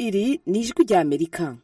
iri ni ijwi rya amerika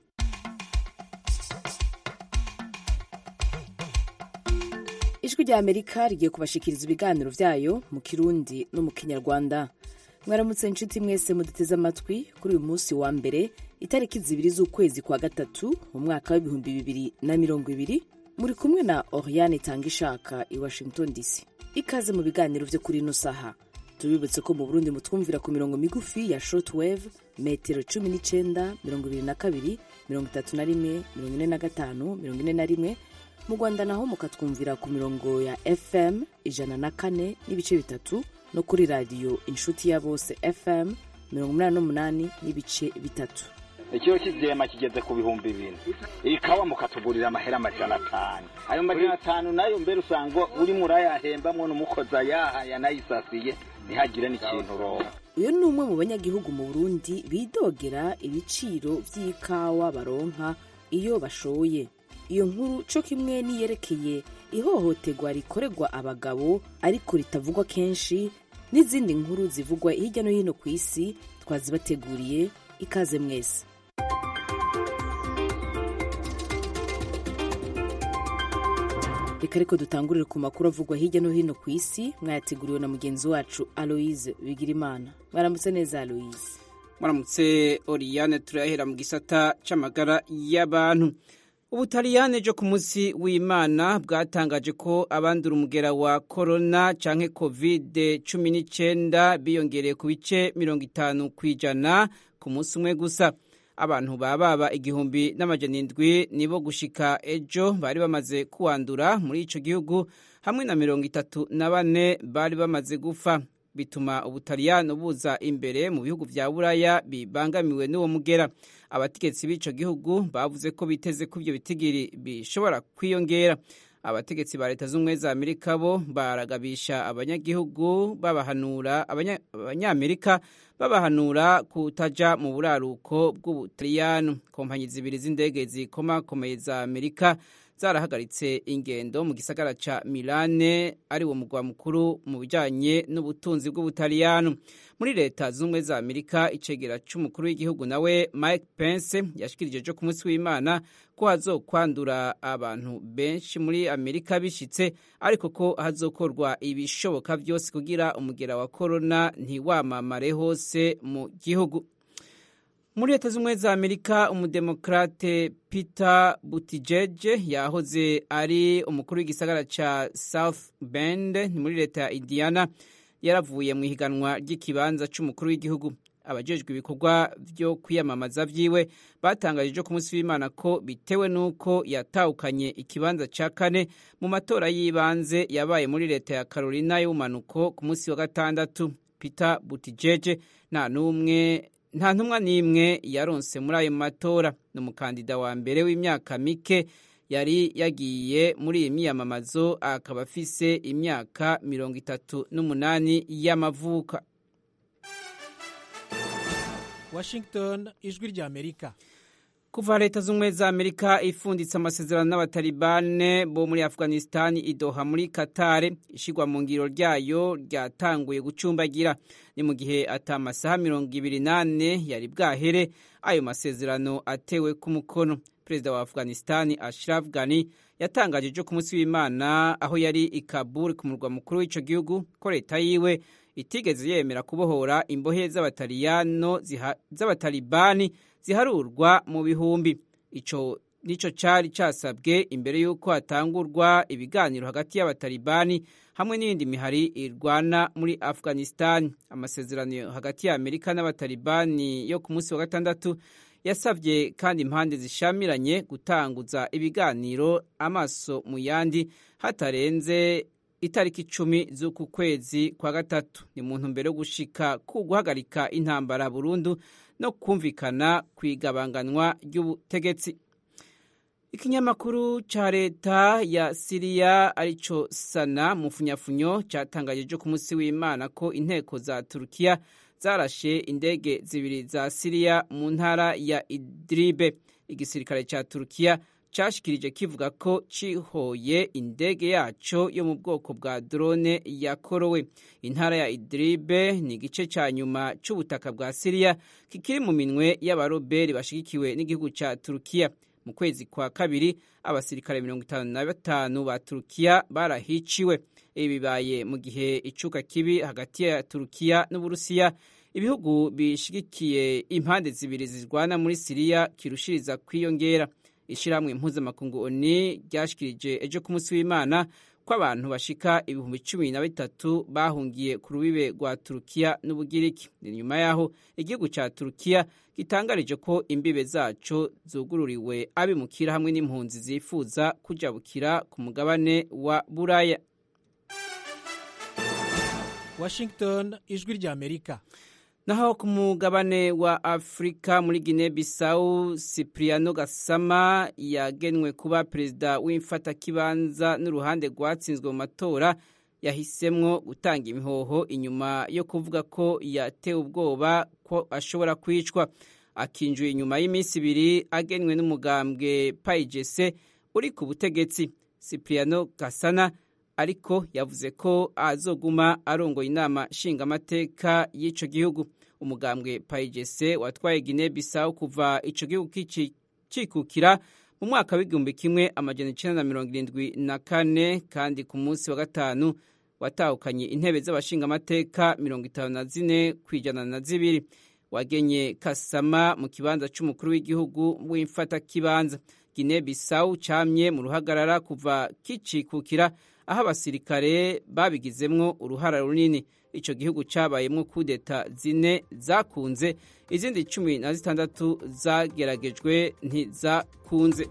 ijwi rya amerika rigiye kubashikiriza ibiganiro byayo mu kirundi no mu kinyarwanda mwaramutse inshuti mwese muduteze amatwi kuri uyu munsi wa mbere itariki zibiri z'ukwezi kwa gatatu mu mwaka w'ibihumbi bibiri na mirongo ibiri muri kumwe na oriane tanga ishaka i washington dc ikaze mu biganiro byo kuri ino saha tubibutse ko mu burundi mutwumvira ku mirongo migufi ya shortwave metero cumi n'icyenda mirongo ibiri na kabiri mirongo itatu na rimwe mirongo ine na gatanu mirongo ine na rimwe mu rwanda naho mukatwumvira ku mirongo ya fm ijana na kane n'ibice bitatu no kuri radiyo inshuti ya bose fm mirongo umunani n'umunani n'ibice bitatu ikiro cy'ibyema kigeze ku bihumbi bine ikawa mukatugurira amahera amajana atanu ayo majana atanu nayo mbere usanga urimo urayahembamwo n'umukozi ayaha yanayisasiye ntihagire n'ikintu uronka uyu ni umwe mu banyagihugu mu burundi bidogera ibiciro by'ikawa baronka iyo bashoye iyo nkuru co kimwe niyerekeye ihohoterwa rikorerwa abagabo ariko ritavugwa kenshi n'izindi nkuru zivugwa hirya no hino ku isi twazibateguriye ikaze mwese reka ariko dutangurire ku makuru avugwa hirya no hino ku isi mwayateguriwe na mugenzi wacu aloise bigirimana mwaramutse neza aloise mwaramutse oriyane turahera mu gisata c'amagara y'abantu ubutaliyane ejo ku munsi w'imana bwatangaje ko abandura umugera wa korona canke kovide cumi n'icyenda biyongereye ku bice mirongo itanu ku ijana ku munsi umwe gusa abantu bababa igihumbi n'amajana indwi nibo gushika ejo bari bamaze kuwandura muri ico gihugu hamwe na mirongo itatu na bane bari bamaze gupfa bituma ubutaliyano buza imbere mu bihugu vya buraya bibangamiwe n'uwo mugera abategetsi b'ico gihugu bavuze ko biteze ko ivyo bitigiri bishobora kwiyongera abategetsi ba leta z'ubumwe za amerika bo baragabisha abanyagihugu babahanura abanyamerika babahanura kutaja mu buraruko bw'ubutaliyano kompanyi zibiri z'indege zikomakomeye za amerika zarahagaritse ingendo mu gisagara ca milane ari wo mugwa mukuru mu bijanye n'ubutunzi bw'ubutaliyano muri leta z'ubumwe za amerika icegera c'umukuru w'igihugu nawe mike pence yashikirije ejo ku munsi w'imana ko hazokwandura abantu benshi muri amerika bishitse ariko ko hazokorwa ibishoboka vyose kugira umugera wa korona ntiwamamare hose mu gihugu muri leta z'ubumwe za amerika umudemokrate peter buttigieg yahoze ari umukuru w'igisagara ca south bend muri leta ya indiana yaravuye mu ihiganwa ry'ikibanza c'umukuru w'igihugu abajejwe ibikorwa vyo kwiyamamaza vyiwe batangaje ejo ku munsi w'imana ko bitewe n'uko yatahukanye ikibanza ca kane mu matora y'ibanze yabaye muri leta ya carolina y'ubumanuko ku munsi wa gatandatu peter buttigieg nta n'umwe nta ntumwa n'imwe yaronse muri ayo matora ni umukandida wa mbere w'imyaka mike yari yagiye muri iyi miyamamazo akaba afise imyaka mirongo itatu n'umunani y'amavuka washington ijwi rya amerika kuva leta z'ubumwe za amerika ifunditse amasezerano n'abatalibane bo muri afghanistan idoha muri katare ishigwa mu ngiro ryayo ryatanguye gucumbagira ni mu gihe ata amasaha mirongo ibiri n'ane yari bwahere ayo masezerano atewe ku mukono perezida wa afghanistan ashraf ghani yatangaje ejo ku munsi w'imana aho yari i kabul ku murwa mukuru w'ico gihugu ko leta yiwe itigeze yemera kubohora imbohe z'abatalibani ziharurwa mu bihumbi ico nico cari casabwe imbere y'uko hatangurwa ibiganiro hagati y'abatalibani hamwe n'iyindi mihari irwana muri afghanistan amasezerano hagati ya amerika n'abatalibani yo ku munsi wa gatandatu yasabye kandi impande zishamiranye gutanguza ibiganiro amaso mu yandi hatarenze itariki icumi z'uku kwezi kwa gatatu ni mu ntumbero yo gushika ku guhagarika intambara burundu no kumvikana ku igabanganwa ry'ubutegetsi ikinyamakuru ca leta ya siriya arico sana mu funyafunyo catangaje ejo ku munsi w'imana ko inteko za turukiya zarashe indege zibiri za siriya mu ntara ya idribe igisirikare ca turukiya cyashikirije kivuga ko cihoye indege yaco yo mu bwoko bwa drone yakorowe intara ya idribe ni igice ca nyuma c'ubutaka bwa siriya kikiri mu minwe y'abaroberi bashigikiwe n'igihugu ca turukiya mu kwezi kwa kabiri abasirikare mirongo itanu na batanu ba turukiya barahiciwe ibi bibaye mu gihe icuka kibi hagati ya turukiya n'uburusiya ibihugu bishigikiye impande zibiri zirwana muri siriya kirushiriza kwiyongera ishyirahamwe mpuzamakungu oni ryashikirije ejo ku munsi w'imana ko abantu bashika ibihumbi cumi na bitatu bahungiye ku rubibe rwa turukiya n'ubugiriki ni nyuma y'aho igihugu cya turukiya gitangarije ko imbibe zaco zugururiwe abimukira hamwe n'impunzi zifuza kujabukira ku mugabane wa buraya washington ijwi ry'amerika naho ku mugabane wa afurika muri gine bisawu cipriano gasama yagenwe kuba perezida w'imfatakibanza n'uruhande rwatsinzwe mu matora yahisemwo gutanga imihoho inyuma yo kuvuga ko yatewe ubwoba ko ashobora kwicwa akinjuye inyuma y'iminsi ibiri agenwe n'umugambwe payigese uri ku butegetsi cipriano gasana ariko yavuze ko azoguma arongoye inama nshingamateka y'icyo gihugu umugambwe payigese watwaye gine bisawu kuva icyo gihugu kikukira mu mwaka w'igihumbi kimwe amajana icyenda na mirongo irindwi na kane kandi ku munsi wa gatanu watahukanye intebe z'abashingamateka mirongo itanu na zine ku ijana na zibiri wagenye kasama mu kibanza cy'umukuru w'igihugu w'imfatakibanza gine bisawu camye mu ruhagarara kuva kicikukira aho abasirikare babigizemwo uruhara runini icyo gihugu cyabayemo kudeta zine zakunze izindi cumi na zitandatu zageragejwe ntizakunze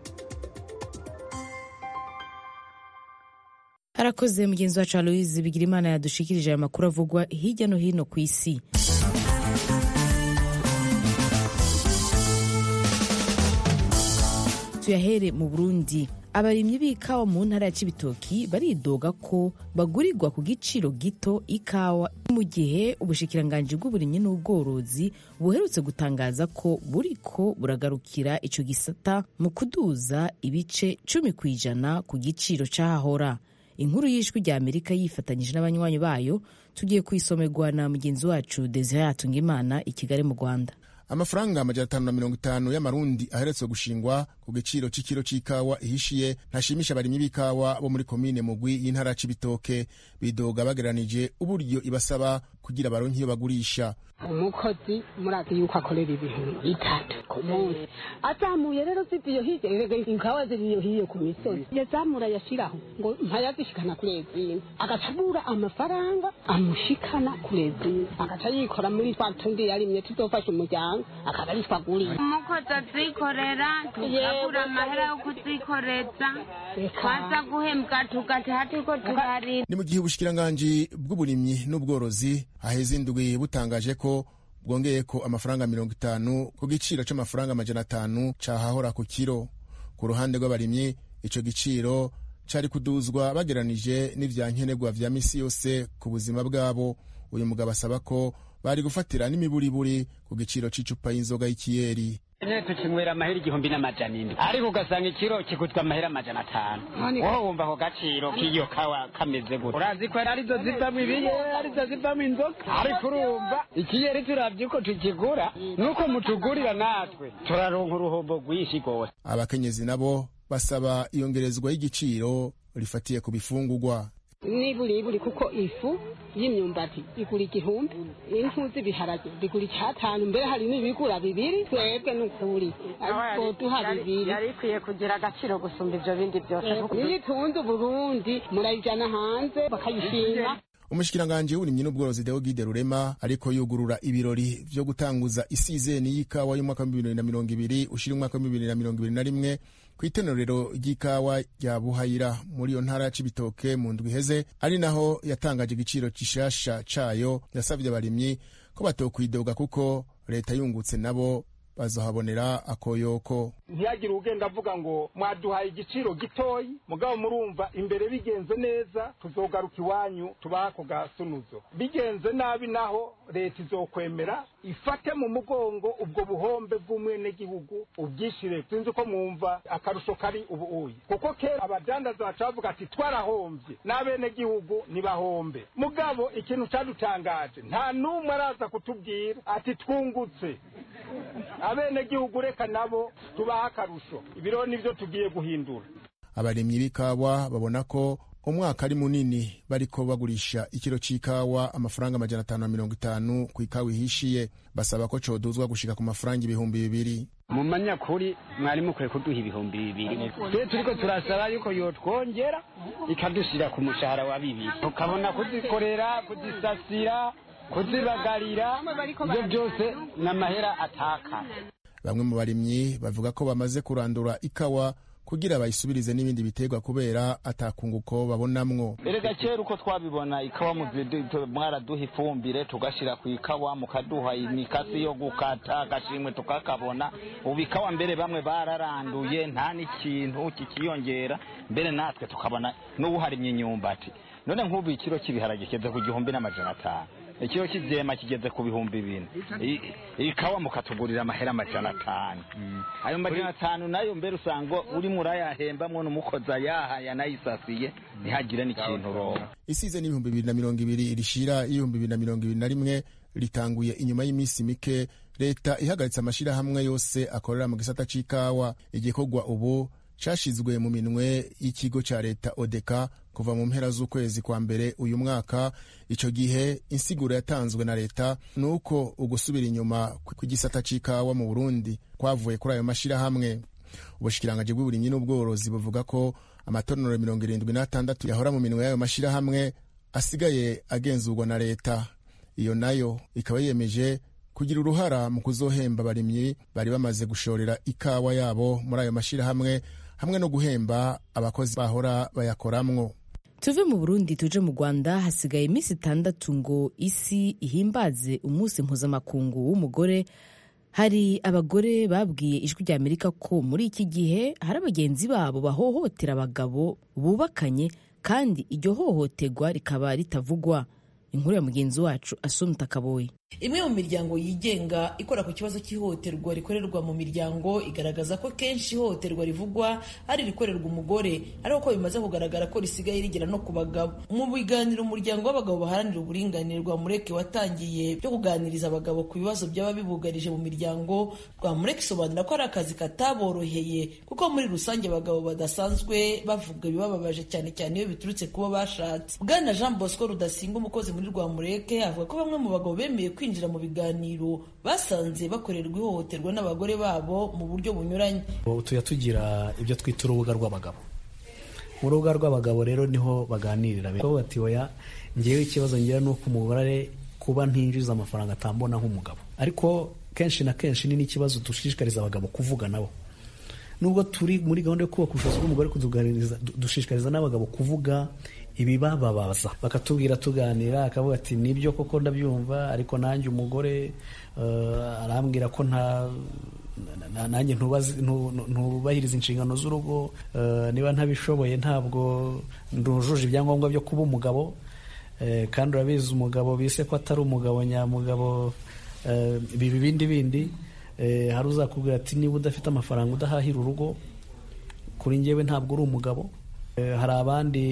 arakoze mugenzi wacu aloise bigira imana yadushikirije aya makuru avugwa hirya no hino ku isi tuyahere mu burundi abarimyi b'ikawa mu ntara ya cibitoki baridoga ko bagurirwa ku giciro gito ikawa mu gihe ubushikiranganji bw'uburimyi n'ubworozi buherutse gutangaza ko buriko buragarukira ico gisata mu kuduza ibice cumi ku ijana ku giciro c'ahahora inkuru y'ijwi rya amerika yifatanyije n'abanywanyi bayo tugiye kuyisomerwa na mugenzi wacu desire hatungimana i kigali mu rwanda amafaranga amajana atanu na mirongo itanu y'amarundi aheretswe gushingwa ku giciro c'ikiro c'ikawa ihishiye ntashimisha abarimyi b'ikawa bo muri komine mugwi y'intara c'ibitoke bidoga bageranije uburyo ibasaba kugira baronke iyo bagurisha umukozi murazi yuko akorera ibintu bitatu ku munsi azamuye rero ziviyo hirya erega ikawa ziriyo hiyo ku misozi yazamura yashiraho ngo ntayazishikana kuri ezini agaca abura amafaranga amushikana kuri ezini agaca yikora muri twa tundi yarimye tuzofasha umuryango akaba ari twaguriye umukozi azikorera tukabura amahera yo kuzikoreza twaza guhembwa tugataha turiko turarira ni mu gihe ubushikiranganji bw'uburimyi n'ubworozi haheze indwi butangaje ko bwongeye ko amafaranga mirongo itanu ku giciro c'amafaranga amajana atanu cahahora ku kiro ku ruhande rw'abarimyi ico giciro cari kuduzwa bageranije n'ivyankenerwa vya misi yose ku buzima bwabo uyu mugabo asaba ko bari gufatira n'imiburiburi ku giciro c'icupa y'inzoga y'ikiyeri nyine tukinywera amahera igihumbi n'amajana indwi ariko ugasanga ikiro kigutwa amahera amajana atanu wowe wumva ako gaciro k'iyo kawa kameze gute urazi ko arizo zivamo ibiyeri arizo zivamo inzoga ariko urumva ikiyeri turavye uko tukigura nuko mutugurira natwe turaronka uruhombo rwinshi rwose abakenyezi nabo basaba iyongerezwa y'igiciro rifatiye ku bifungurwa niburiburi kuko ifu y'imyumbati igura igihumbi impu z'ibiharage bigura icyatanu mbere hari n'ibigura bibiri twebwe n'ukuri ariko duha bibiri yari ikwiye kugira agaciro gusumba ivyo bindi byose niyo itunze uburundi murayijana hanze bakayishima umushikiranganji w'uburimyi n'ubworozi deogide rurema ariko yugurura ibirori vyo gutanguza isizeni y'ikawa y'umwaka wa bibiri na mirongo ibiri ushira umwaka wa bibiri na mirongo ibiri na rimwe ku itenorero ry'ikawa rya buhayira muri iyo ntara ya cibitoke mu ndwi iheze ari naho yatangaje igiciro gishasha cayo yasavye abarimyi ko batokwidoga kuko leta yungutse nabo bazohabonera akoyoko ntiyagire ugenda avuga ngo mwaduhaye igiciro gitoyi mugabo murumva imbere bigenze neza tuzogaruka iwanyu tubaha ako gasunuzo bigenze nabi naho leta izokwemera ifate mu mugongo ubwo buhombe bw'umwenegihugu ubwishire sinzi uko mwumva akarusho kari ubu uyi kuko kera abadandaza baca bavuga ati twarahombye n'abenegihugu ntibahombe mugabo ikintu cadutangaje nta n'umwe araza kutubwira ati twungutse abenegihugu reka nabo tubaha akarusho ibiro nivyo tugiye guhindura abarimyi b'ikawa babona ko umwaka ari munini bariko bagurisha ikiro c'ikawa amafaranga amajana atanu na mirongo itanu ku ikawa ihishiye basaba ko coduzwa gushika ku mafaranga ibihumbi bibiri mu manyakuri mwari mukwiye kuduha ibihumbi bibiri twe turiko turasaba yuko yotwongera ikadushira ku mushahara wa bibiri tukabona kuzikorera kuzisasira kuzibagarira ibyo byose ni amahera ataka bamwe mu barimyi bavuga ko bamaze kurandura ikawa kugira bayisubirize n'ibindi biterwa kubera atakunguko babonamwo erega kera uko twabibona ikawa mwaraduha ifumbire tugashira ku ikawa mukaduha imikasi yo gukata agashimwe tukakabona ubu ikawa mbere bamwe bararanduye nta n'ikintu kikiyongera mbere natwe tukabona n'ubuharimye imyumbati none nk'ubu ikiro cy'ibiharage kigeze ku gihumbi n'amajana atanu ikiro cy'ibyema kigeze ku bihumbi bine ikawa mukatugurira amahera amajana atanu ayo majana atanu nayo mbere usanga urimo urayahembamwo n'umukozi ayaha yanayisasiye ntihagire n'ikintu ronka isize n'ibihumbi bibiri na mirongo ibiri rishira y'ibihumbi bibiri na mirongo ibiri na rimwe ritanguye inyuma y'iminsi mike leta ihagaritse amashyirahamwe yose akorera mu gisata c'ikawa igikorwa ubu cashizwe mu minwe y'ikigo ca leta odeka kuva mu mpera z'ukwezi kwa mbere uyu mwaka ico gihe insiguro yatanzwe na leta ni uko ugusubira inyuma kw'igisata c'ikawa mu burundi kwavuye kuri ayo mashirahamwe ubushikiranganji bw'uburimyi n'ubworozi buvuga ko amatonero mirongo irindwi n'atandatu yahora mu minwe y'ayo mashirahamwe asigaye agenzurwa na leta iyo nayo ikaba yiyemeje kugira uruhara mu kuzohemba abarimyi bari bamaze gushorera ikawa yabo muri ayo mashirahamwe hamwe no guhemba abakozi bahora bayakoramwo tuve mu burundi tuje mu rwanda hasigaye iminsi itandatu ngo isi ihimbaze umunsi mpuzamakungu w'umugore hari abagore babwiye ijwi rya amerika ko muri iki gihe hari abagenzi babo bahohotera abagabo bubakanye kandi iryo hohoterwa rikaba ritavugwa inkuru ya mugenzi wacu asumta kaboyi imwe mu miryango yigenga ikora ku kibazo cy'ihohoterwa rikorerwa mu miryango igaragaza ko kenshi ihohoterwa rivugwa ari irikorerwa umugore ariko ko bimaze kugaragara ko risigaye rigera no ku bagabo mu biganiro umuryango w'abagabo baharanira uburinganire rwa mureke watangiye byo kuganiriza abagabo ku bibazo byaba bibugarije mu miryango rwa mureke isobanura ko ari akazi kataboroheye kuko muri rusange abagabo badasanzwe bavuga ibibababaje cyane cyane iyo biturutse kuba bashatse bwana jean bosco rudasinga umukozi muri rwa mureke avuga ko bamwe mu bagabo bemeye kwinjira mu biganiro basanze bakorerwa ihohoterwa n'abagore babo mu buryo bunyuranye tujya tugira ibyo twita urubuga rw'abagabo mu rubuga rw'abagabo rero niho baganirira bati oya ngewe ikibazo ngira ni uko umugore kuba ntinjiza amafaranga atambona nk'umugabo ariko kenshi na kenshi ni n'ikibazo dushishikariza abagabo kuvuga nabo nubwo turi muri gahunda yo kubaka ubushobozi bw'umugore dushishikariza n'abagabo kuvuga ibibababaza bakatubwira tuganira akavuga ati nibyo koko ndabyumva ariko nanjye umugore arambwira ko nta nanjye ntubahiriza inshingano z'urugo niba ntabishoboye ntabwo ndujuje ibyangombwa byo kuba umugabo kandi urabizi umugabo bise ko atari umugabo nyamugabo biba ibindi bindi hari uzakubwira ati niba udafite amafaranga udahahira urugo kuri ngewe ntabwo uri umugabo hari abandi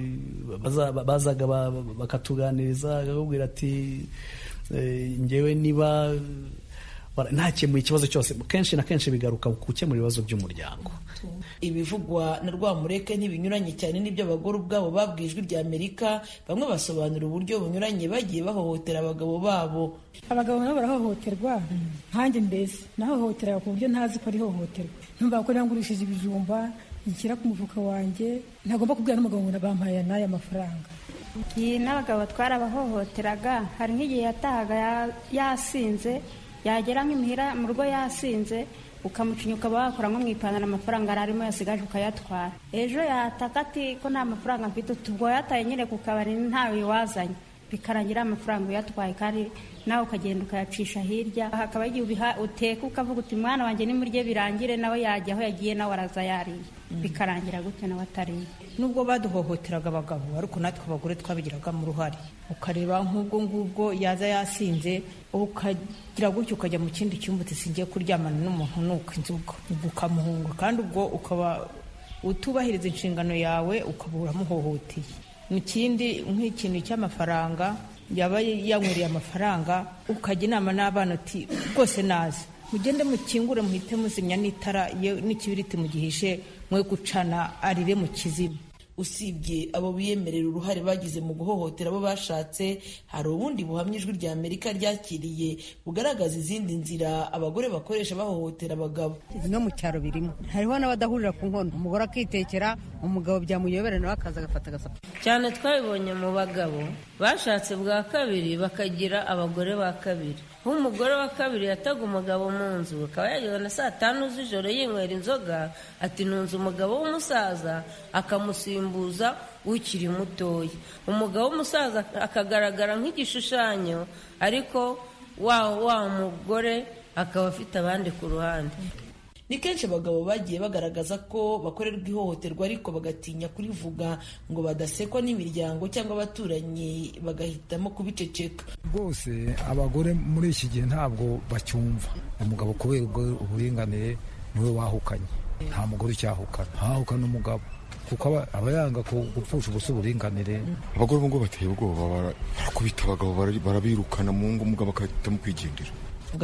bazaga bakatuganiriza bakakubwira ati ngewe niba ntakemuye ikibazo cyose kenshi na kenshi bigaruka ku gukemura ibibazo by'umuryango ibivugwa na rwamureke ntibinyuranye cyane n'ibyo abagore ubwabo babwiye ijwi rya amerika bamwe basobanura uburyo bunyuranye bagiye bahohotera abagabo babo abagabo nabo barahohoterwa nkanjye mbese nahohoteraga ku buryo ntazi ko ari ihohoterwa ntumva ko nangurishije ibijumba nshyira ku mufuka wanjye ntagomba kubwira n'umugabo ngo bampaye n'aya mafaranga iyi n'abagabo twarabahohoteraga hari nk'igihe yatahaga yasinze yagera nk'imuhira mu rugo yasinze ukamucinya ukaba wakora nko mu ipantaro amafaranga yari arimo yasigaje ukayatwara ejo yataka ati ko nta mafaranga mfite ubwo yataye nyine ku kabari ntawe wazanye bikarangira amafaranga uyatwaye kandi nawe ukagenda ukayacisha hirya hakaba igihe ubiha uteka ukavuga uti mwana wanjye nimurye birangire nawe yajya aho yagiye nawe araza yariye bikarangira gutyo nawe atariye nubwo baduhohoteraga abagabo ariko natwe abagore twabigiragamo uruhare ukareba nk'ubwo ngubwo yaza yasinze ukagira gutyo ukajya mu kindi cyumba uti singiye kuryamana n'umuntu nuko inzoga ukamuhunga kandi ubwo ukaba utubahiriza inshingano yawe ukaba uramuhohoteye ikindi nk'ikintu cy'amafaranga yaba yanywereye amafaranga ukajya inama n'abana uti rwose nazi mugende mukingure muhite muzimya n'itara n'ikibiriti mugihishe mwe gucana arire mu kizima usibye abo biyemerera uruhare bagize mu guhohotera abo bashatse hari ubundi buhamya ijwi rya amerika ryakiriye bugaragaza izindi nzira abagore bakoresha bahohotera abagabo no mu cyaro birimo hariho n'abadahurira ku nkono umugore akitekera umugabo byamuyobera nawe akaza agafata agasapa cyane twabibonye mu bagabo bashatse bwa kabiri bakagira abagore ba kabiri nk'umugore wa kabiri yataga umugabo mu nzu akaba yageze na saa tanu z'ijoro yinywera inzoga ati ntunze umugabo w'umusaza akamusimbuza ukiri mutoya umugabo w'umusaza akagaragara nk'igishushanyo ariko wa wa mugore akaba afite abandi ku ruhande ni kenshi abagabo bagiye bagaragaza ko bakorerwa ihohoterwa ariko bagatinya kurivuga ngo badasekwa n'imiryango cyangwa abaturanyi bagahitamo kubiceceka rwose abagore muri iki gihe ntabwo bacyumva umugabo kubera uburinganire niwe wahukanye nta mugore ucyahukana ntahukana umugabo kuko aba yanga gupfusha ubusa uburinganire abagore ubu ngubu bateye ubwoba barakubita abagabo barabirukana mu ngo umugabo agahitamo kwigendera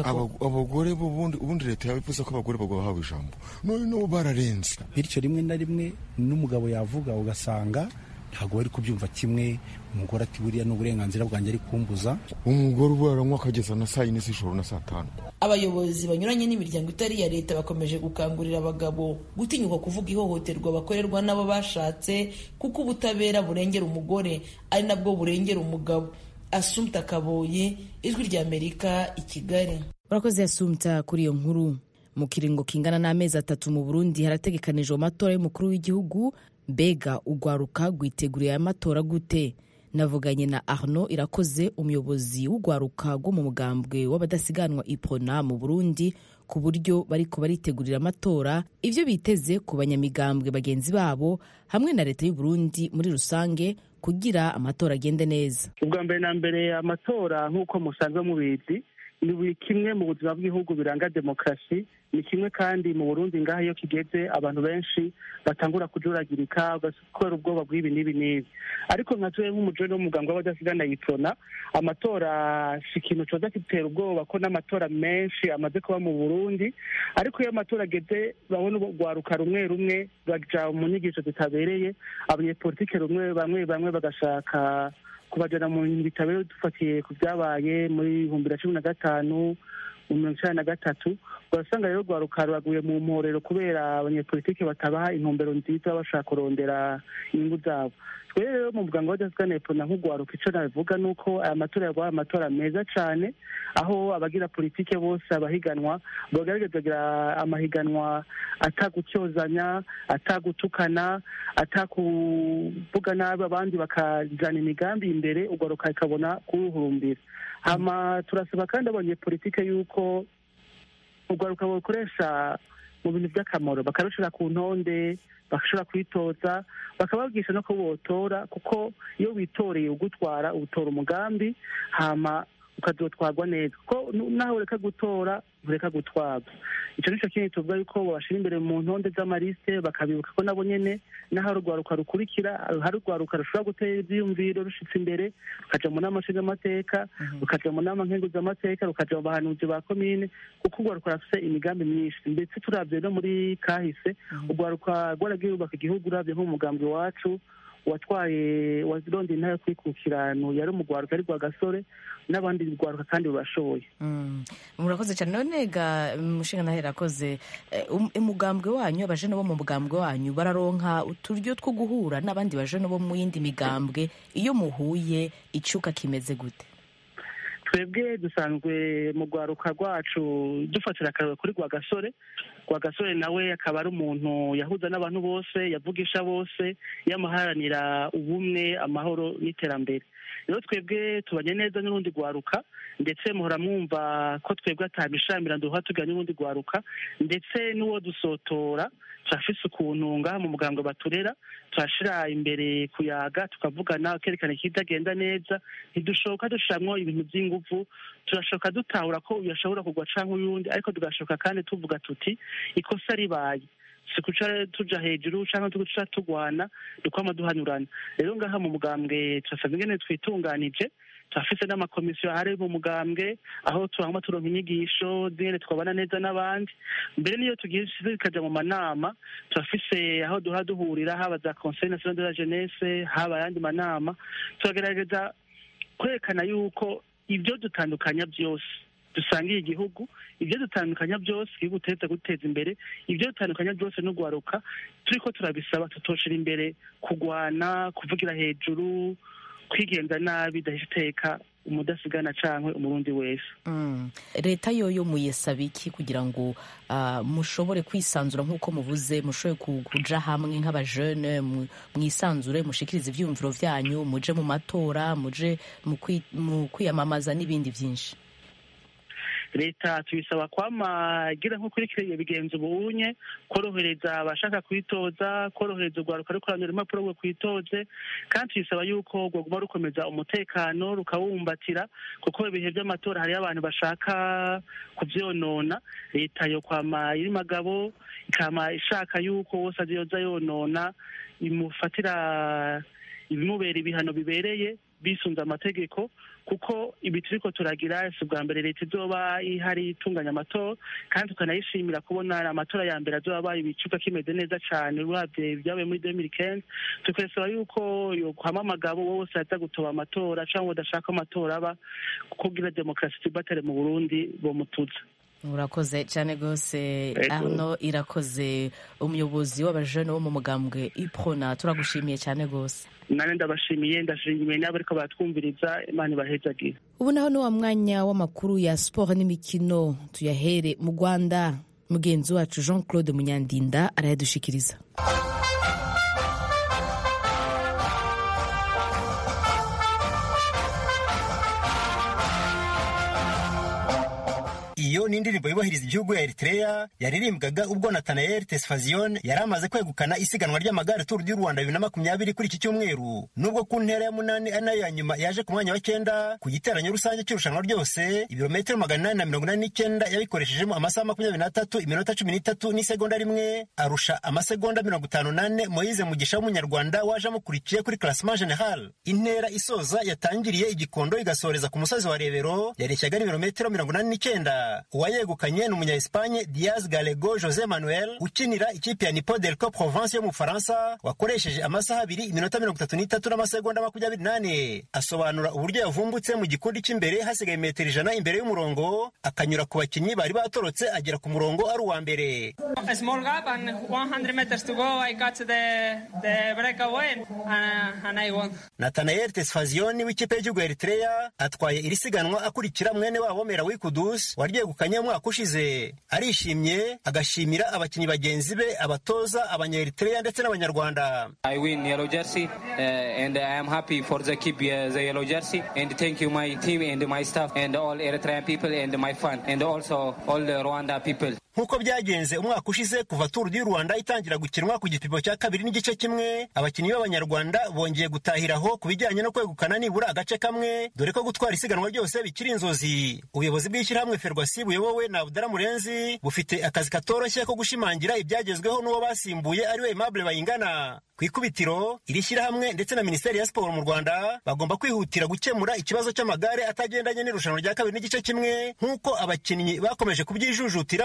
abagore ubundi leta yabivuze ko abagore bahawe ijambo none n'ubu bararenze bityo rimwe na rimwe n'umugabo yavuga ugasanga ntabwo bari kubyumva kimwe umugore ati buriya ni uburenganzira bwanjye ari kumbuza umugore ubu aranywa akageza na saa yine z'ijoro na saa tanu abayobozi banyuranye n'imiryango itari iya leta bakomeje gukangurira abagabo gutinyuka kuvuga ihohoterwa bakorerwa n'abo bashatse kuko ubutabera burengera umugore ari nabwo burengera umugabo asumta kaboye ijwi rya amerika i kigali urakoze asumta kuri iyo nkuru mu kiringo kingana n'amezi atatu mu burundi harategekanijwe amatora y'umukuru w'igihugu mbega ugwaruka rwiteguriye aya matora gute navuganye na arno irakoze umuyobozi w'ugwaruka rwo mu mugambwe w'abadasiganwa ipona mu burundi ku buryo bariko baritegurira amatora ivyo biteze ku banyamigambwe bagenzi babo hamwe na leta y'uburundi muri rusange kugira amatora agende neza ubwa mbere na mbere amatora nk'uko musanzwe mubizi ni buri kimwe mu buzima bw'ibihugu biranga demokarasi ni kimwe kandi mu burundi ngaho iyo kigeze abantu benshi batangura kujuragirika kubera ubwoba bw'ibi n'ibi n'ibi ariko nka tuwe nk'umujoni w'umuganga w'abadasigana yitona amatora si ikintu coza kitera ubwoba ko n'amatora menshi amaze kuba mu burundi ariko iyo amatora ageze babona urwaruka rumwe rumwe baja mu nyigisho zitabereye abanyepolitike rumwe bamwe bamwe bagashaka kubajana mu bintu bitabereye dufatiye ku byabaye muri ibihumbi na cumi na gatanu mu mirongo icyenda na gatatu urasanga rero rwaruka ruraguye mu mporero kubera abanyepolitike batabaha intumbero nziza bashaka kurondera inyungu zabo twere rero mu muganga w'adasigana epfo na nk'urwaruka icyo nabivuga ni uko aya matora yabaye amatora meza cyane aho abagira politike bose abahiganwa bagaragaza kugira amahiganwa atagucyozanya atagutukana atakuvuga nabi abandi bakajyana imigambi imbere urwaruka rukabona kuruhurumbira hama turasaba kandi abanyepolitike yuko urwaruka bakoresha mu bintu by'akamaro bakarushyira ku ntonde bagashobora kwitoza bakababwisha no ko botora kuko iyo witoreye ugutwara utora umugambi hama ukazotwarwa neza kuko naho ureka gutora ureka gutwarwa icyo nicyo kintu tuvuga yuko babashyira imbere mu ntonde z'amarisite bakabibuka ko nabo nyine n'aho urwaruka rukurikira hari urwaruka rushobora gutera ibyiyumviro rushitse imbere rukaja mu nama nshingamateka rukaja mu nama nkenguzamateka rukaja mu bahanuzi ba komine kuko urwaruka rufite imigambi myinshi ndetse turabye no muri kahise urwaruka rwaragiye rubaka igihugu urabye nk'umugambi wacu watwaye wazironda intara yo kwikukirano yari umugwaruka ari rwa gasore n'abandi rwaruka kandi rurashoboye murakoze cyane none ga mushinga nawe irakoze umugambwe wanyu abajene bo mu mugambwe wanyu bararonka uturyo two guhura n'abandi bajene bo mu yindi migambwe iyo muhuye icuka kimeze gute twebwe dusanzwe mu rwaruka rwacu dufatira akararo kuri rwagasore rwagasore nawe akaba ari umuntu yahuza n'abantu bose yavugisha bose yamuharanira ubumwe amahoro n'iterambere rero twebwe tubanye neza n'urundi rwaruka ndetse muhora mwumva ko twebwe atabishamira duha tugana n'urundi rwaruka ndetse n'uwo dusotora turafise ukuntu ngaha mu muganga baturera turashira imbere kuyaga tukavugana kerekana ikitagenda neza ntidushoka dushiramwo ibintu by'inguvu turashoka dutahura ko uyu ashobora kugwa canke uyundi ariko tugashoka kandi tuvuga tuti ikosa ribaye si kuca tuja hejuru canke tuca tugwana dukwama duhanyurana rero ngaha mu mugambwe turasabwa ingene twitunganije turafise n'amakomisiyo ahari mu mugambwe aho turangwa turonka inyigisho zingene twabana neza n'abandi mbere niyo tugiye zikaja mu manama turafise aho duha duhurira haba za conseil national de la jeunesse haba ayandi manama turagerageza kwerekana yuko ibyo dutandukanya byose dusangiye igihugu ibyo dutandukanya byose igihugu turetse guteza imbere ibyo dutandukanya byose no guharuka turiko turabisaba tutoshira imbere kugwana kuvugira hejuru kwigenza nabi dahise iteka umudasigana canke umurundi wese leta yoyo muyesaba iki kugira ngo uh, mushobore kwisanzura nk'uko muvuze mushobore kuja hamwe nk'abajene mwisanzure mushikirize ivyiyumviro vyanyu muje mu matora muje mu kwiyamamaza n'ibindi vyinshi leta tuyisaba kwama igira nko kuri kiriya bigenza ubunye korohereza abashaka kwitoza korohereza urwaruka ruri kurandura impapuro ngo kwitoze kandi tuyisaba yuko rwaguma rukomeza umutekano rukawumbatira kuko ibihe by'amatora hariyo abantu bashaka kuvyonona leta yo kwama iri magabo ikama ishaka yuko wose azoza yonona imufatira ibimubera ibihano bibereye bisunze amategeko kuko ibi turiko turagira si ubwa mbere leta izoba ihari itunganya amatora kandi tukanayishimira kubona amatora ya mbere azoba abaye ibicuka kimeze neza cane uravye ibyabaye muri demiri kenzi tukasaba yuko yokwama amagabo wose aza gutoba amatora canke udashaka amatora aba kugira demokarasi tibatare mu burundi bomutuza urakoze cyane rwose arno irakoze umuyobozi w'abajene wo mu mugambwe iprona turagushimiye cyane rwose nane ndabashimiye ndashimiye n'abo ariko batwumviriza imana ibahezagire ubu naho ni wa mwanya w'amakuru ya siporo n'imikino tuyahere mu rwanda mugenzi wacu jean claude munyandinda arayadushikiriza iyo ni indirimbo yubahiriza igihugu ya Eritrea yaririmbwaga ubwo Nathanael Tesfazion yari amaze kwegukana isiganwa ry'amagare Tour du Rwanda bibiri na makumyabiri kuri iki cyumweru nubwo ku ntera ya munani ari nayo ya nyuma yaje ku mwanya wa cyenda ku giteranyo rusange cy'irushanwa ryose ibirometero magana inani na mirongo inani n'icyenda yabikoreshejemo amasaha makumyabiri n'atatu iminota cumi n'itatu n'isegonda rimwe arusha amasegonda mirongo itanu n'ane Moise Mugisha w'umunyarwanda waje amukurikiye kuri classement general intera isoza yatangiriye igikondo igasoreza ku musozi wa Rebero yareshyaga n'ibirometero mirongo inani n'icyenda uwayegukanye ni umunya Espagne Diaz Gallego Jose Manuel ukinira ikipe ya Nipo Delco Provence yo mu Faransa wakoresheje amasaha abiri iminota mirongo itatu n'itatu n'amasegonda makumyabiri n'ane asobanura uburyo yavumbutse mu gikundi cy'imbere hasigaye metero ijana imbere y'umurongo akanyura ku bakinnyi bari batorotse agera ku murongo ari uwa mbere Nathanael Tesfazion w'ikipe y'igihugu ya Eritrea atwaye iri siganwa akurikira mwene wabo Merawi Kudus waryegukanye umwaka ushize arishimye agashimira abakinnyi bagenzi be abatoza abanyaeritrea ndetse n'abanyarwanda I win yellow jersey uh, and I am happy for the keep uh, the yellow jersey and thank you my team and my staff and all Eritrean people and my fan and also all the Rwanda people nk'uko byagenze umwaka ushize kuva Tour du Rwanda itangira gukinwa ku gipimo cya kabiri n'igice kimwe abakinnyi b'abanyarwanda bongeye gutahiraho ku bijyanye no kwegukana nibura agace kamwe dore ko gutwara isiganwa ryose bikiri inzozi ubuyobozi bw'ishyirahamwe ferwasi buyobowe na Abdara Murenzi bufite akazi katoroshye ko gushimangira ibyagezweho n'uwo basimbuye ariwe Aimable Bayingana ku ikubitiro iri shyirahamwe ndetse na minisiteri ya siporo mu rwanda bagomba kwihutira gukemura ikibazo cy'amagare atagendanye n'irushanwa rya kabiri n'igice kimwe nk'uko abakinnyi bakomeje kubyijujutira muri iyi turu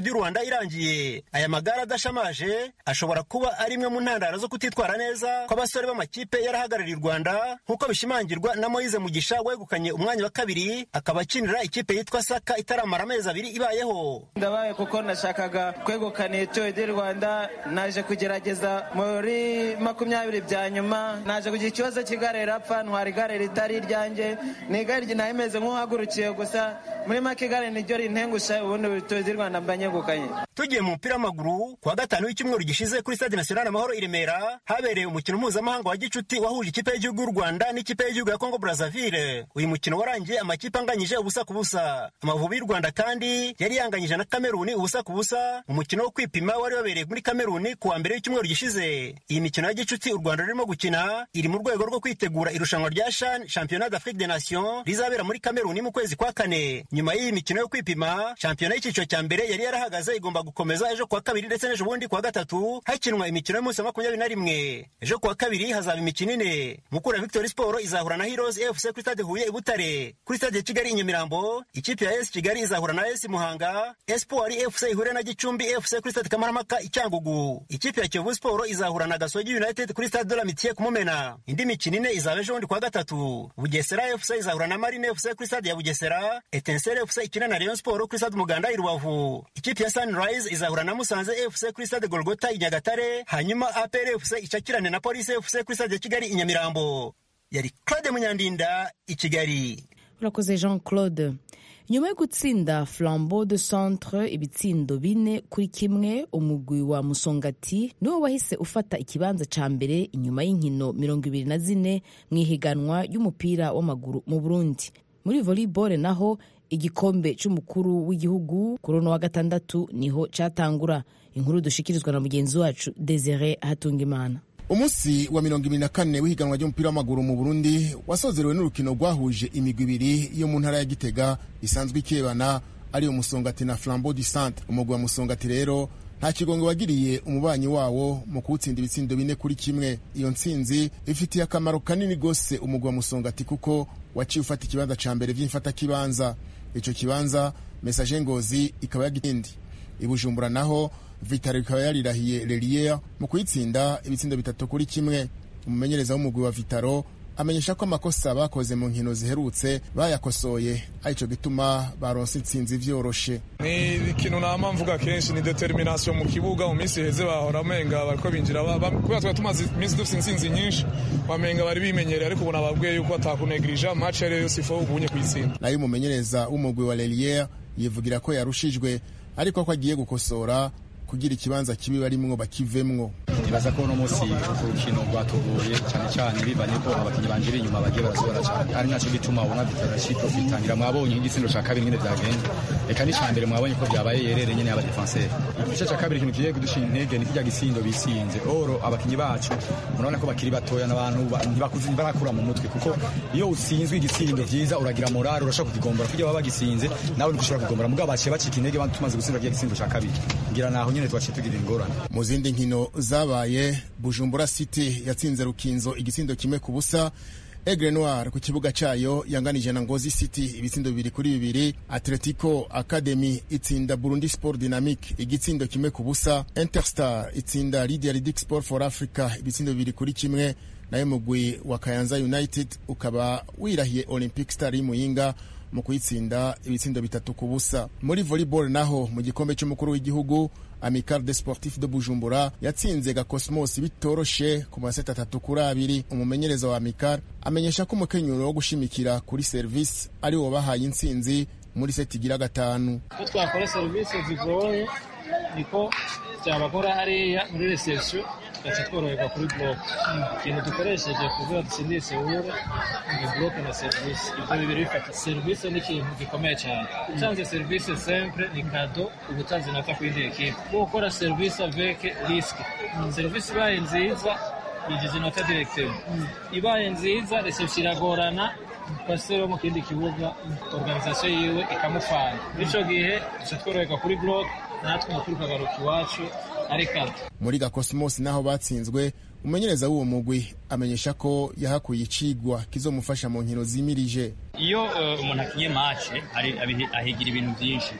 turu du rwanda irangiye aya magare adashamaje ashobora kuba ari imwe mu ntandaro zo kutitwara neza kw'abasore b'amakipe yarahagarariye u rwanda nk'uko bishimangirwa na moyize mugisha wegukanye umwanya wa kabiri akaba akinira ikipe yitwa saka itaramara amezi abiri ibayeho ndabaye kuko nashakaga kwegukana itoyo du rwanda naje kugerageza muri makumyabiri bya nyuma naje kugira ikibazo cy'igare rapfa ntwara igare ritari iryanjye ni igare rimeze nk'uhagurukiye gusa muri make igare niryo rintengusha ubundi bitoyo du rwanda mba nyegukanye tugiye mu mupira w'amaguru kuwa gatanu w'icyumweru gishize kuri stade national amahoro i remera habereye umukino mpuzamahanga wa gicuti wahuje ikipe y'igihugu y'u rwanda n'ikipe y'igihugu ya kongo brazzaville uyu mukino warangiye amakipe anganyije ubusa ku busa amavubi y'u rwanda kandi yari yanganyije na kameruni ubusa ku busa umukino wo kwipima wari wabereye muri kameruni kuwa mbere w'icyumweru gishize iyi mikino ya gicuti u rwanda rurimo gukina iri mu rwego rwo kwitegura irushanwa rya shan championnat d'afrique des nations rizabera muri kameruni mu kwezi kwa kane nyuma y'iyi mikino yo kwipima shampiyona y'icyiciro cya mbere yari yarahagaze igomba gukomeza ejo kuwa kabiri ndetse n'ejo bundi kuwa gatatu hakinwa imikino y'umunsi wa makumyabiri na rimwe ejo kuwa kabiri hazaba imikino ine mukura victory sport izahura na heroes fc kuri stade huye i butare kuri stade ya kigali i nyamirambo ikipe ya es kigali izahura na es muhanga espoir fc ihure na gicumbi fc kuri stade kamarampaka i cyangugu ikipe ya kiyovu sport izahura na gasogi united kuri stade de la mitiye kumumena indi mikino ine izaba ejo bundi kuwa gatatu bugesera fc izahura na marine fc kuri stade ya bugesera etensere fc ikina na rayon sport kuri stade umuganda i rubavu ikipe ya sunrise izahura na musanze fc kuri stade golgota i nyagatare hanyuma apr fc icakirane na polisi fc kuri stade ya kigali i nyamirambo yari claude munyandinda i kigali urakoze jean claude nyuma yo gutsinda flambeau de centre ibitsindo bine kuri kimwe umugwi wa musongati niwo wahise ufata ikibanza ca mbere inyuma y'inkino mirongo ibiri na zine mu ihiganwa ry'umupira w'amaguru mu burundi muri volleyball naho igikombe c'umukuru w'igihugu kuri uno wa gatandatu niho catangura inkuru dushikirizwa na mugenzi wacu desire hatungimana umunsi wa mirongo ibiri na kane w'ihiganwa ry'umupira w'amaguru mu burundi wasozerewe n'urukino rwahuje imigwi ibiri yo mu ntara ya gitega isanzwe ikebana ari umusongati na flambeau du centre umugwi wa musongati rero nta kigongo wagiriye umubanyi wawo mu kuwutsinda ibitsindo bine kuri kimwe iyo ntsinzi ifitiye akamaro kanini rwose umugwi wa musongati kuko waciye ufata ikibanza ca mbere vy'imfatakibanza ico kibanza mesaje ngozi ikaba yagitindi ibujumbura naho vitaro ikaba yarirahiye lelier mu kuyitsinda ibitsindo bitatu kuri kimwe umumenyereza w'umugwi wa vitaro amenyesha ko amakosa bakoze mu nkino ziherutse bayakosoye arico gituma baronse intsinzi vyoroshe ni ikintu nama mvuga kenshi ni determination mu kibuga mu minsi iheze bahora amenga bariko binjira kubera twari tumaze iminsi dufite intsinzi nyinshi wamenga bari bimenyereye ariko ubu nababwiye yuko atakunegirija match ariyo yose ifu ubunye kuyitsinda nayo umumenyereza w'umugwi wa lelier yivugira ko yarushijwe ariko ko agiye gukosora kugira ikibanza kibi barimwo bakivemwo nibaza ko uno munsi urukino rwatuguye cyane cyane bivanye ko abakinnyi banjira inyuma bagiye barasobora cyane ari nacyo gituma ubona vitarashi profitangira mwabonye nk'igitsindo cya kabiri nyine byagenze reka n'icya mbere mwabonye ko byabaye yerere nyine y'abadefenseri igice cya kabiri ikintu kigiye kudushinga intege ni kijya gitsindo bisinze oro abakinnyi bacu murabona ko bakiri batoya n'abantu ntibakuze barakura mu mutwe kuko iyo utsinzwe igitsindo byiza uragira morale urashobora kukigombora kugira baba bagisinze nawe niko ushobora kugombora mugabo baciye bacika intege tumaze gutsinda kijya gitsindo cya kabiri ngira naho nyine twaciye tugira ingorane mu zindi nkino zabaye bujumbura city yatsinze rukinzo igitsindo kimwe ku busa Aigle Noir ku kibuga cayo yanganije na Ngozi City ibitsindo bibiri kuri bibiri Atletico Academy itsinda Burundi Sport Dynamic igitsindo kimwe ku busa Interstar itsinda Lydia Ridic Sport for Africa ibitsindo bibiri kuri kimwe nayo mugwi wa Kayanza United ukaba wirahiye Olympic Star y'Imuyinga mu kuyitsinda ibitsindo bitatu ku busa muri volleyball naho mu gikombe cy'umukuru w'igihugu Amical de Sportif de Bujumbura yatsinze Gakosmos bitoroshe ku maseti atatu kuri abiri umumenyereza wa Amical amenyesha ko umukenyuro wo gushimikira kuri service ari wo bahaye intsinzi muri seti igira gatanu ko twakora serivisi zigoye niko byabakora hariya muri reception gace tworoherwa kuri block ikintu dukoresheje kugira dutsindire sewure ni block na serivisi ibyo bibiri bifata serivisi ni ikintu gikomeye cyane utanze serivisi sempre ni kado uba utanze naka ku yindi ekipe bwo gukora serivisi avec risque serivisi ibaye nziza yigize inota directeur ibaye nziza reception iragorana pasiteri wo mu kindi kibuga organizasiyo yiwe ikamufana bityo gihe duca tworoherwa kuri block natwe umupira ukagaruka iwacu ari kado muri gakosmos naho batsinzwe umumenyereza w'uwo mugwi amenyesha ko yahakuye icigwa kizomufasha mu nkino zimirije iyo umuntu akinye mace ahigira ibintu byinshi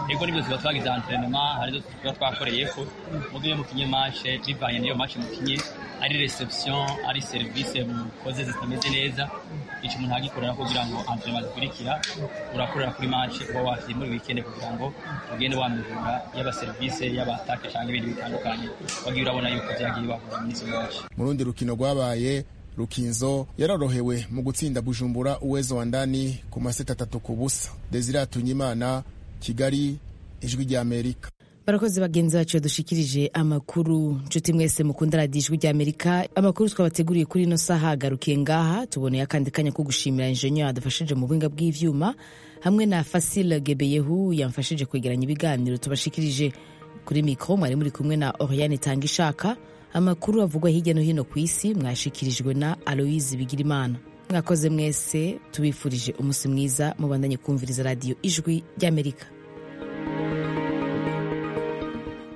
ego nibyo tuba twagize antrenema hari zo tuba twakoreyeko mugo iyo mukinye mashe bivanye n'iyo mashe mukinye ari reception ari serivisi mukoze zitameze neza ico umuntu agikorera kugira ngo antrenema zikurikira urakorera kuri mashe uba wakiye muri weekend kugira ngo ugende wamihura yaba serivisi yaba atake cyangwa ibindi bitandukanye wagiye urabona yuko vyagiye bahura muri izo mashe mu rundi rukino rwabaye rukinzo yarorohewe mu gutsinda bujumbura uwezo wa ndani ku maseta atatu ku busa desire atunyimana kigali ijwi rya amerika barakoze bagenzi bacu badushikirije amakuru nshuti mwese mukunda radiyo ijwi rya amerika amakuru twabateguriye kuri ino saha agarukiye ngaha tuboneye akandi kanya ko gushimira injeniyeri yadufashije mu buhinga bw'ivyuma hamwe na fasile gebeyehu yamfashije kwegeranya ibiganiro tubashikirije kuri mikoro mwari muri kumwe na oriane tanga ishaka amakuru avugwa hirya no hino ku isi mwashikirijwe na aloise bigirimana mwakoze mwese tubifurije umunsi mwiza mubandanye kumviriza radiyo ijwi ry'amerika